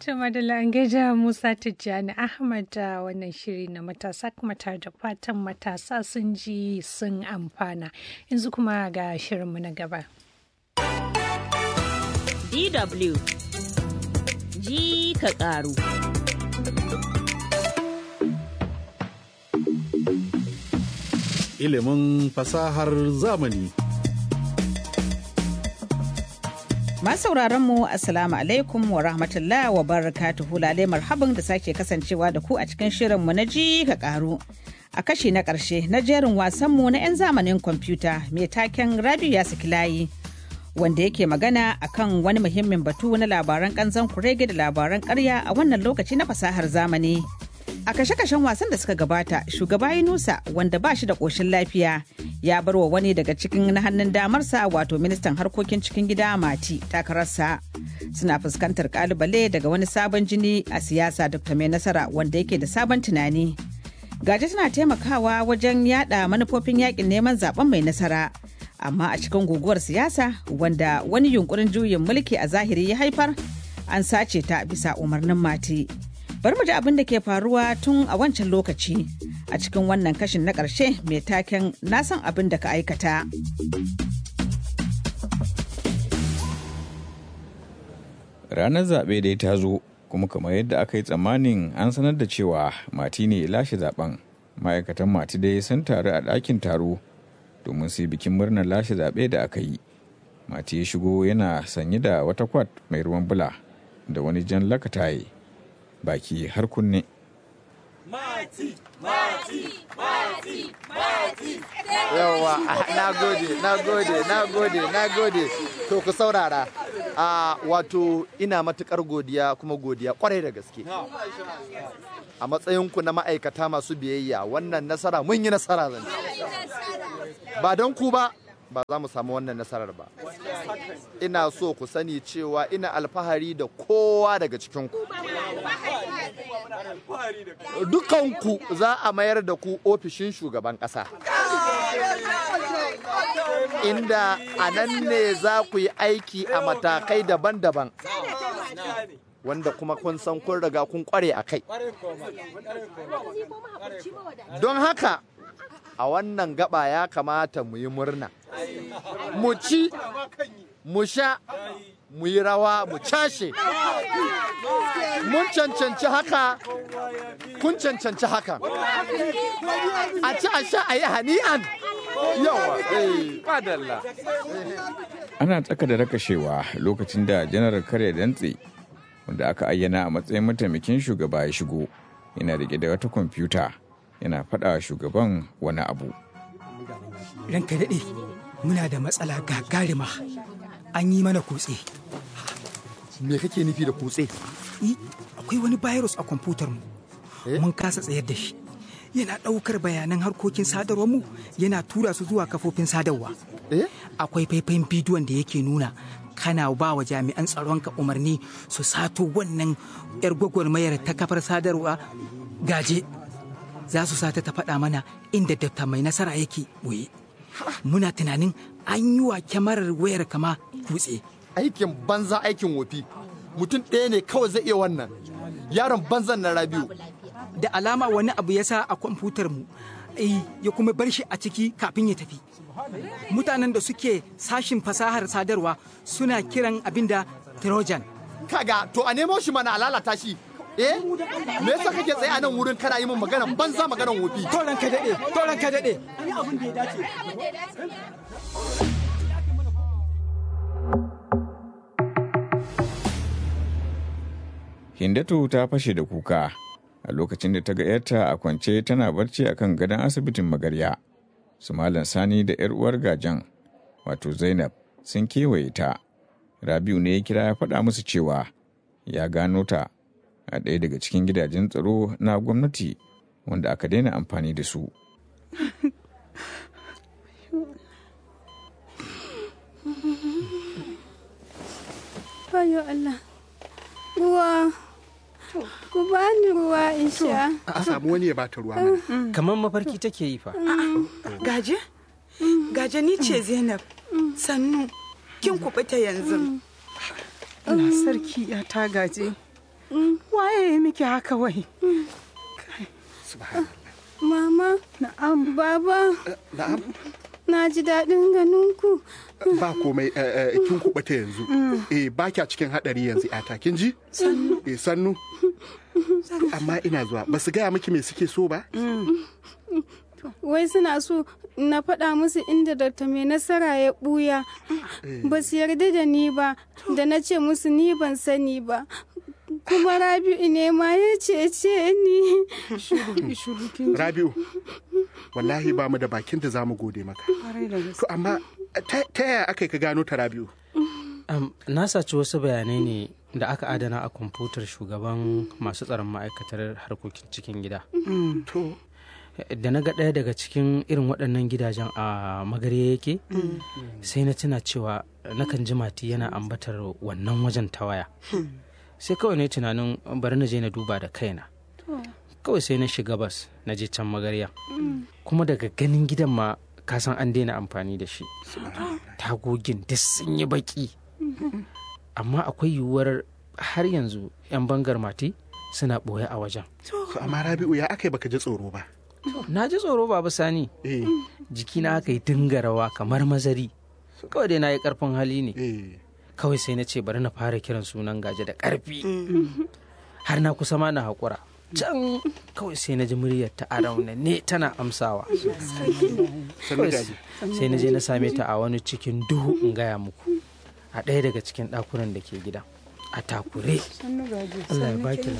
To madalla an gaida Musa Tijjani Ahmad da wannan shiri na matasa kuma tare da fatan matasa sun ji sun amfana. Yanzu kuma ga shirinmu na gaba. DW ji ka ƙaru. Ilimin fasahar zamani. sauraron mu assalamu alaikum wa rahmatullah wa barakatuhu lale marhaban da sake kasancewa da ku a cikin shirin mu na ji ka karu a kashi na karshe na jerin wasan mu na 'yan zamanin kwamfuta mai taken rabiu ya saki layi wanda yake magana akan wani muhimmin batu na labaran kanzan kurege da labaran karya a wannan lokaci na fasahar zamani a kashe-kashen wasan da suka gabata shugaba yunusa wanda ba shi da ƙoshin lafiya ya bar wa wani daga cikin na hannun damarsa wato ministan harkokin cikin gida mati takararsa suna fuskantar kalubale daga wani sabon jini a siyasa dr mai nasara wanda yake da sabon tunani gaji tana taimakawa wajen yada manufofin yakin neman zaben mai nasara amma a cikin guguwar siyasa wanda wani yunkurin juyin mulki a zahiri ya haifar an sace ta bisa umarnin mati bari mu ji abin da ke faruwa tun a wancan lokaci a cikin wannan kashin na ƙarshe mai taken na san abin da ka aikata. Ranar zaɓe dai ta zo kuma kamar yadda aka yi tsammanin an sanar da cewa mati ne lashe zaben ma'aikatan mati dai sun taru a ɗakin taro domin su yi bikin murnar lashe zaɓe da aka yi. Mati ya shigo yana sanye da wata kwat mai ruwan bula da wani jan lakataye baki har kunne. Mati, mati, mati, mati. Yawwa, na gode, na gode, na gode, na gode. To ku saurara. A wato ina matukar godiya kuma godiya kwarai da gaske. A matsayinku na ma'aikata masu biyayya wannan nasara mun yi nasara zan Ba don ku ba, ba za mu samu wannan nasarar ba. Ina so ku sani cewa ina alfahari da kowa daga cikinku. Dukanku za a mayar da ku ofishin shugaban ƙasa. Inda a nan ne za ku yi aiki a matakai daban-daban. Wanda kuma kun san kun riga kun kware a kai. Don haka, a wannan gaba ya kamata mu yi murna. Mu ci, mu sha, mu yi rawa, mu cashe. Mun cancanci haka, kun cancanci haka. A ci a sha a yi hani'an. Yawa, eh, madalla. Ana tsaka da rakashewa lokacin da janar karya dantse wanda aka ayyana a matsayin mataimakin shugaba ya shigo yana rike da wata kwamfuta yana faɗa shugaban wani abu. Ranka daɗe, muna da matsala gagarima. An yi mana kutse. Me kake nufi da kutse? akwai wani virus a kwamfutar mu. Mun kasa tsayar da shi. Yana ɗaukar bayanan harkokin sadarwar mu yana tura su zuwa kafofin sadarwa. Akwai faifayin bidiyon da yake nuna kana ba wa jami'an tsaronka umarni su sato wannan 'yar gwagwarmayar ta kafar sadarwa gaje. Za su sata ta faɗa mana inda dafta mai nasara yake boye. Muna tunanin an yi wa kyamarar wayar kama kutse. Aikin banza aikin wofi. Mutum ɗaya ne kawai zai iya wannan. Yaron banzan na Rabiu. Da alama wani abu ya sa a kwamfutar mu. ya kuma bar shi a ciki kafin ya tafi. Mutanen da suke sashin fasahar sadarwa suna kiran abin da Trojan. Kaga to a nemo shi mana a lalata shi. Eh? Me yasa kake tsaye a nan wurin kana yi min magana banza maganan wofi? Toran ka daɗe, toran ka daɗe. abin da ya dace. Hindatu ta fashe da kuka a lokacin da ta ga ‘yarta a kwance tana barci a kan gadon asibitin magarya. Su Malam Sani da ‘yar uwar gajan, wato Zainab, sun kewaye ta. Rabiu ne ya kira ya faɗa musu cewa ya gano ta a ɗaya daga cikin gidajen tsaro na gwamnati wanda aka daina amfani da su. Ayo Allah. Ruwa. Ku bani ruwa in sha. A samu wani ya bata ruwa mana. Kamar mafarki take yi fa. Gaje? Gaje ni ce Zainab. Sannu. Kin kubuta yanzu. Allah sarki ya ta gaje. Waye ya miki haka wai? Mama, na'am. Baba, Na'am. na ji daɗin ganin ku. Ba komai eh, eh, kin kuɓuta yanzu. Eh ba kya cikin haɗari yanzu yata kin ji? Sannu. Eh sannu. To, Amma ina zuwa ba su gaya miki me suke so ba? Wai suna so na faɗa musu inda Dr. mai nasara ya ɓuya. Ba su yarda da ni ba, da na ce musu ni ban sani ba. Kuma Rabi'u ne ma ya cece ni. Rabi'u. Wallahi ba mu da bakin da za mu gode maka. To amma ta ta yaya aka yi ka gano ta Rabi'u? Am, na saci wasu bayanai ne da aka adana a kwamfutar shugaban masu tsaron ma'aikatar harkokin cikin gida. To. Da na ga ɗaya daga cikin irin waɗannan gidajen a magarya yake, sai na tuna cewa nakan ji mati yana ambatar wannan wajen ta waya. Sai kawai na yi tunanin bari na je na duba da kaina. Kawai sai na shiga bas na je can magarya. Kuma daga ganin gidan ma kasan an daina amfani da shi. Tagogin duk sun yi baki. amma akwai yiwuwar har yanzu 'yan bangar mati suna ɓoye a wajen. To amma Rabi'u ya aka yi baka ji tsoro ba? Na ji tsoro babu sani. Jikina aka yi dinga rawa kamar mazari. Kawai dai na yi ƙarfin hali ne. Kawai sai na ce bari na fara kiran sunan gaje da ƙarfi. Har na kusa ma na haƙura. Can kawai sai na ji muryar ta a ne tana amsawa. Kawai sai na je na same ta a wani cikin duhu in gaya muku. a ɗaya daga cikin ɗakunan da ke gida a takure Allah ya baki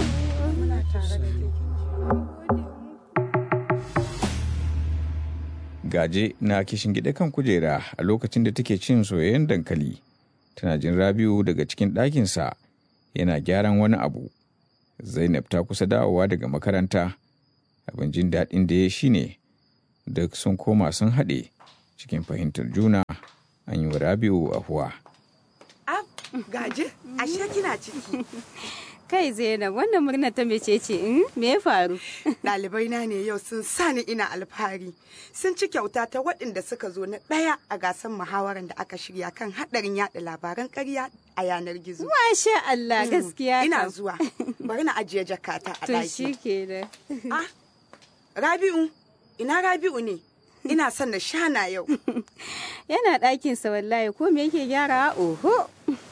gaje na kishin gida kan kujera a lokacin da take cin soyayyen dankali tana jin rabiu daga cikin ɗakinsa yana gyaran wani abu zainab ta kusa dawowa daga makaranta abin jin daɗin da ya shine duk sun koma sun haɗe cikin fahimtar juna an yi wa rabiu ahuwa Ab, gaje, ashe kina ciki. Kai Zainab, wannan murnar ta mece ce in me ya faru? Ɗalibai na ne yau sun sani ina alfahari. Sun ci kyauta ta waɗanda suka zo na ɗaya a gasar muhawarar da aka shirya kan haɗarin yaɗa labaran ƙarya a yanar gizo. Masha Allah gaskiya Ina kam. zuwa. Bari na ajiye jakata a To ɗaki. shi kenan. Ah, Rabi'u, ina Rabi'u ne? Ina son na shana yau. Yana ɗakinsa wallahi ko me yake gyarawa oho.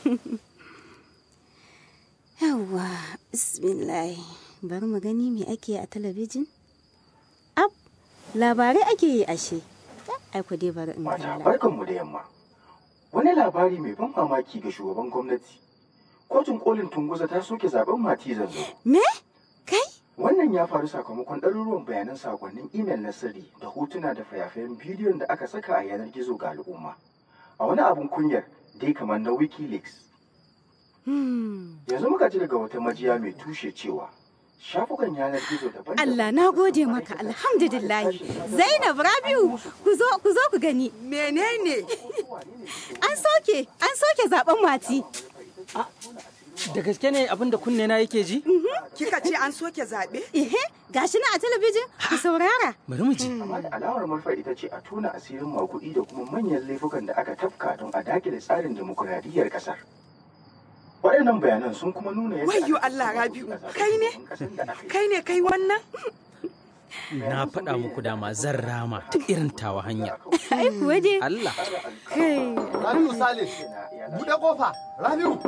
Yawwa, bismillah. Bari mu gani me ake yi a talabijin. Ab, labarai ake yi ashe. Ai ku dai bari in kalla. Barkanmu da yamma. Wani labari mai ban mamaki ga shugaban gwamnati. Kotun kolin Tunguza ta soke zaben Mati Zanzo. Me? Wannan ya faru sakamakon ɗaruruwan bayanan sakonnin imel na sirri da hotuna da fayafayen bidiyon da aka saka a yanar gizo ga al'umma. A wani abun kunyar dai kamar na Wikileaks. Yanzu muka ji daga wata majiya mai tushe cewa shafukan yanar gizo daban Allah na gode maka alhamdulillah. Zainab Rabiu ku zo ku zo ku gani. Menene? An soke an soke zaben mati. Da gaske ne abin da kunne na yake ji? Kika ce an soke zaɓe? Ehe, gashi na a talabijin ku saurara. Bari mu ji. Amma da alamar manufa ita ce a tona asirin makuɗi da kuma manyan laifukan da aka tafka don a dakile tsarin demokuraɗiyyar ƙasar. Waɗannan bayanan sun kuma nuna yadda Wayyo Allah Rabi'u, kai ne? Kai ne kai wannan? Na faɗa muku dama zan rama ta irin tawa hanya. Ai kuwa dai. Allah. Kai. Rabiu Sale, buɗe kofa, Rabiu.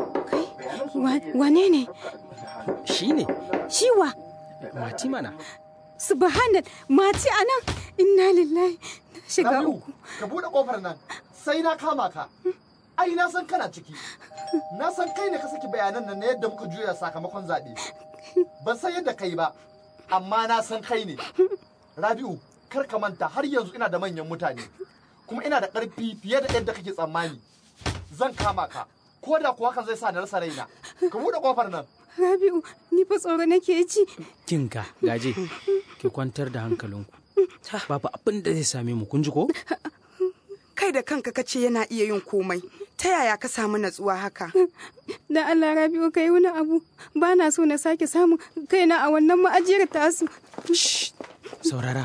Wane ne? Shi ne. Shiwa. Mati mana. Subhanal, mati anan. Inna lillahi. Na shiga Rabiu, uku. ka buɗe kofar nan, sai na kama ka. Ai na san kana ciki. Na san kai ne ka saki bayanan nan na yadda muka juya sakamakon zaɓe. Ban san yadda kai ba, amma na san kai ne. Rabiu, kar ka manta har yanzu ina da manyan mutane. Kuma ina da ƙarfi fiye da yadda kake tsammani. Zan kama ka. Ko da kuwa hakan zai sa na rasa raina. Ka buɗe kofar nan. Rabi'u, ni fa tsoro nake ji. Kinga, gaje, ki kwantar da hankalinku. Babu abin da zai same mu, kun ji ko? Kai da kanka kace yana iya yin komai. Ta yaya ka samu natsuwa haka? Da Allah Rabi'u ka yi wani abu. Ba na so na sake samun kaina a wannan ma'ajiyar tasu. Saurara.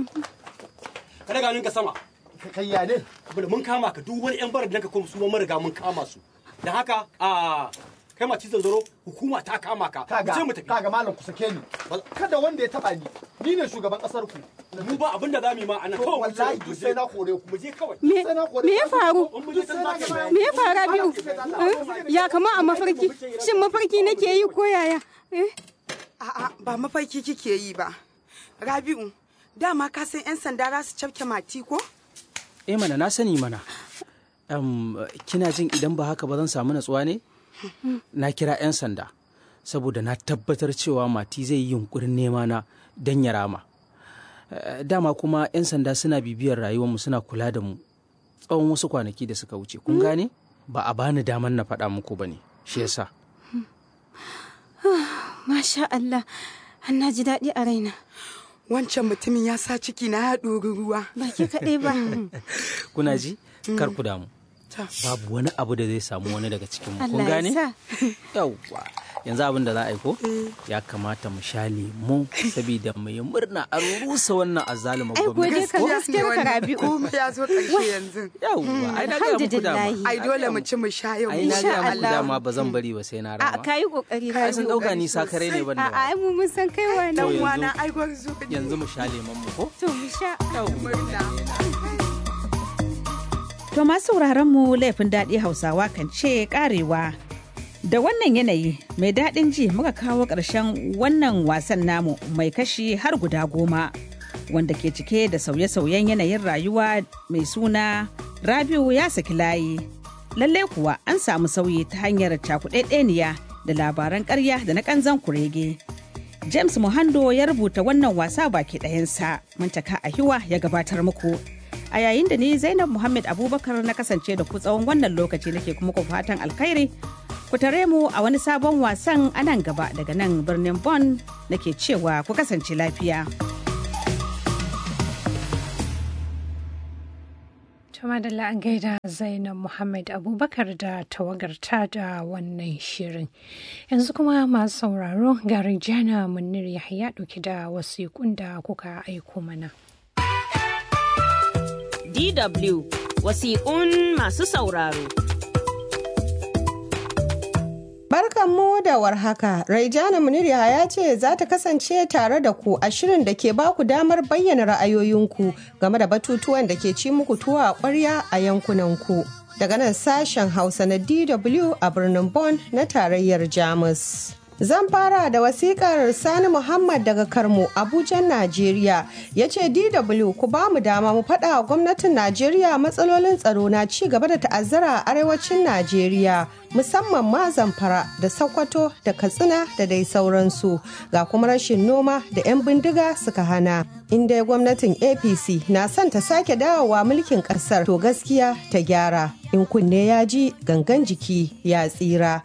Ka daga ninka sama. Kai ya ne? Bada mun kama ka duk wani 'yan barar da ka kuma su ma mun riga mun kama su. Da haka a kai ma cizon zaro hukuma ta kama ka kaga mu tafi kaga malam ku sake ni kada wanda ya taba ni ni ne shugaban kasar ku mu ba abin da zamu yi ma anan kawai wallahi duk sai na kore ku mu je kawai me me ya faru me ya faru biyu ya kama a mafarki shin mafarki nake yi ko yaya a'a ba mafarki kike yi ba rabi'u dama ka san yan sanda za su cafke mati ko eh mana na sani mana um, kina jin idan ba haka ba zan samu natsuwa ne na kira 'yan sanda saboda na tabbatar cewa mati zai yi yunkurin nema na don ya rama dama kuma 'yan sanda suna bibiyar rayuwarmu suna kula da mu tsawon wasu kwanaki da suka wuce kun gane ba a bani damar na faɗa muku ba ne shi yasa masha Allah an na ji daɗi a raina wancan mutumin ya sa ciki na ya ɗori ruwa ba ke kaɗai ba kuna ji kar ku damu babu wani abu da zai samu wani daga cikin mu kun Allah ya gane sa. yawwa yanzu abin da za a yi ko ya kamata mu sha lemu saboda mu yi murna a rusa wannan azalima Ai, gode gwamnati ka ko? gaskiyar ka Rabi'u. komai ya zo ƙarshe yanzu yawwa ai na ga muku dama ai dole mu ci mu sha yau ai na ga muku dama ba zan bari ba sai na a rama ka yi kokari Ai, sun dauka ni sakare ne ban da a ai mu mun san kai wa To nan yanzu- wana ai gwarzo yanzu mu sha lemon mu ko to mu sha To masu sauraron mu laifin daɗi Hausawa kan ce karewa. Da wannan yanayi mai daɗin ji muka kawo ƙarshen wannan wasan namu mai kashi har guda goma wanda ke cike da sauye-sauyen yanayin rayuwa mai suna Rabiu ya saki layi. Lalle kuwa an samu sauyi ta hanyar cakuɗaɗɗeniya da labaran ƙarya da na ƙanzan kurege. James Muhando ya rubuta wannan wasa baki ɗayansa, Muntaka Ahiwa ya gabatar muku. A yayin da ni Zainab Muhammad Abubakar na kasance da ku tsawon wannan lokaci nake kuma ku fatan alkhairi. Ku tare mu a wani sabon wasan a nan gaba daga nan birnin Bonn nake cewa ku kasance lafiya. Tuma da an gaida Zainab Muhammad Abubakar da tawagarta da wannan shirin. Yanzu kuma masu sauraro ga Rijana Munir Yahya ɗauki da wasiƙun da kuka aiko mana. DW wasiƙun masu sauraro. Barkanmu da warhaka, Raijana Munir ya ce za ta kasance tare da ku a shirin da ke baku damar bayyana ra'ayoyinku game da batutuwan da ke ci muku tuwa a ƙwarya a yankunanku. Daga nan sashen Hausa na DW a birnin Bonn na tarayyar Jamus. Zan fara da wasikar Sani Muhammad daga Karmo, Abuja, Najeriya. Ya ce DW ku ba mu dama mu faɗa wa gwamnatin Najeriya matsalolin tsaro na ci gaba da ta'azzara a arewacin Najeriya. musamman ma zamfara da sokoto da katsina da dai sauransu ga kuma rashin noma da 'yan bindiga suka hana inda gwamnatin apc na son ta sake dawowa mulkin kasar to gaskiya ta gyara in kunne ya ji gangan jiki ya tsira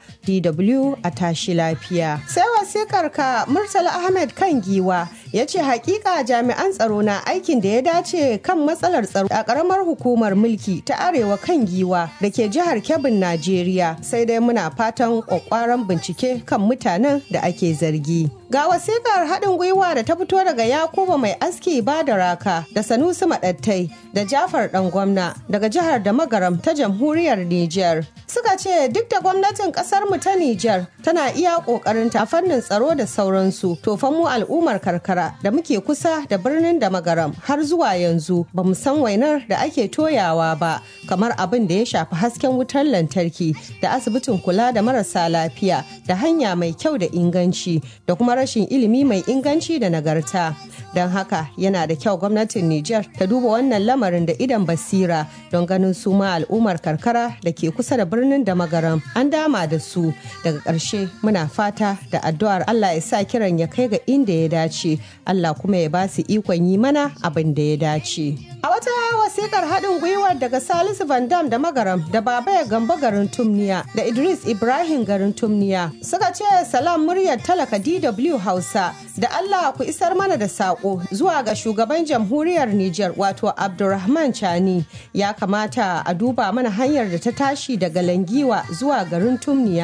dw a tashi lafiya sai wasikar ka murtala ahmed kan giwa ya ce hakika jami'an tsaro na aikin da ya dace kan matsalar tsaro a karamar hukumar mulki ta arewa kan giwa da ke jihar kebbin najeriya sai dai muna fatan kwakwaran bincike kan mutanen da ake zargi ga wasikar haɗin gwiwa da ta fito daga yakuba mai aski ba da raka da sanusi maɗattai da jafar ɗan gwamna daga jihar da magaram ta jamhuriyar niger suka ce duk da gwamnatin ƙasar mu ta niger tana iya ƙoƙarin ta fannin tsaro da sauransu to fa mu al'ummar karkara da muke kusa da birnin da magaram har zuwa yanzu ba mu san wainar da ake toyawa ba kamar abin da ya shafi hasken wutar lantarki da asibitin kula da marasa lafiya da hanya mai kyau da inganci da kuma rashin ilimi mai inganci da nagarta don haka yana da kyau gwamnatin Nijar ta duba wannan lamarin da idan basira don ganin su ma al'ummar karkara da ke kusa da birnin da magaram an dama da su daga ƙarshe muna fata da addu'ar Allah ya sa kiran ya kai ga inda ya dace Allah kuma ya ba su ikon yi mana abin da ya dace. A wata wasikar haɗin gwiwar daga Salisu Van Dam da Magaram da Baba ya Gamba garin Tumniya da Idris Ibrahim garin Tumniya suka ce salam muryar talaka DW Hausa da Allah ku isar mana da saƙo zuwa ga shugaban jamhuriyar Nijar wato Abdulrahman Chani ya kamata a duba mana hanyar da ta tashi daga Langiwa zuwa garin Tumniya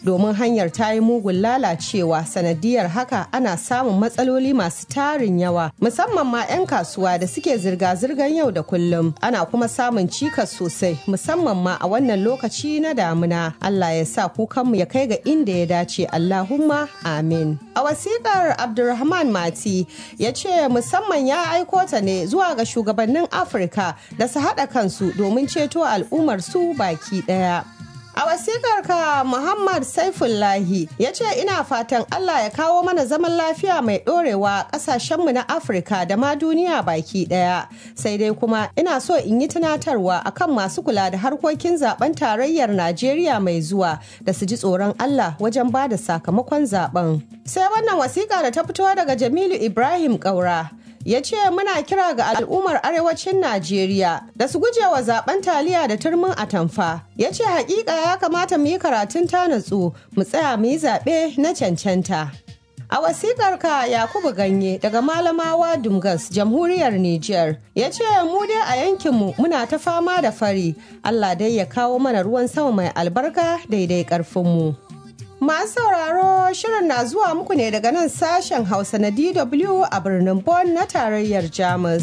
domin hanyar ta yi mugun lalacewa sanadiyar haka ana samun matsaloli masu tarin yawa musamman ma 'yan kasuwa da suke zirga-zirgar yau da kullum ana kuma samun cikas sosai musamman ma a wannan lokaci na damuna Allah ya sa kukanmu ya kai ga inda ya dace Allahumma amin a wasiƙar Abdulrahman Mati ya ce musamman ya aiko ta ne zuwa ga shugabannin Afirka da su haɗa kansu domin ceto al'ummar su baki ɗaya. A wasikar ka Muhammad Saifullahi ya ce ina fatan Allah ya kawo mana zaman lafiya mai ɗorewa ƙasashenmu na Afirka da ma duniya baki ɗaya. Sai dai kuma ina so in yi tunatarwa akan masu kula da harkokin zaben tarayyar Najeriya mai zuwa da su ji tsoron Allah wajen ba da sakamakon zaben. Sai wannan wasiƙa da ta fito daga Jamilu Ibrahim Ƙaura. ya ce muna kira ga al'ummar arewacin Najeriya da su guje wa zaben taliya da turmin atamfa. Ya ce hakika ya kamata mu yi karatun ta natsu mu tsaya mu yi zaɓe na cancanta. A wasikar ka Yakubu Ganye daga Malamawa Dumgas, Jamhuriyar Nijar, ya ce mu dai a yankinmu muna ta fama da fari, Allah dai ya kawo mana ruwan sama mai albarka daidai ƙarfinmu. Masu sauraro shirin na zuwa muku ne daga nan sashen Hausa na DW a birnin Bonn na tarayyar Jamus.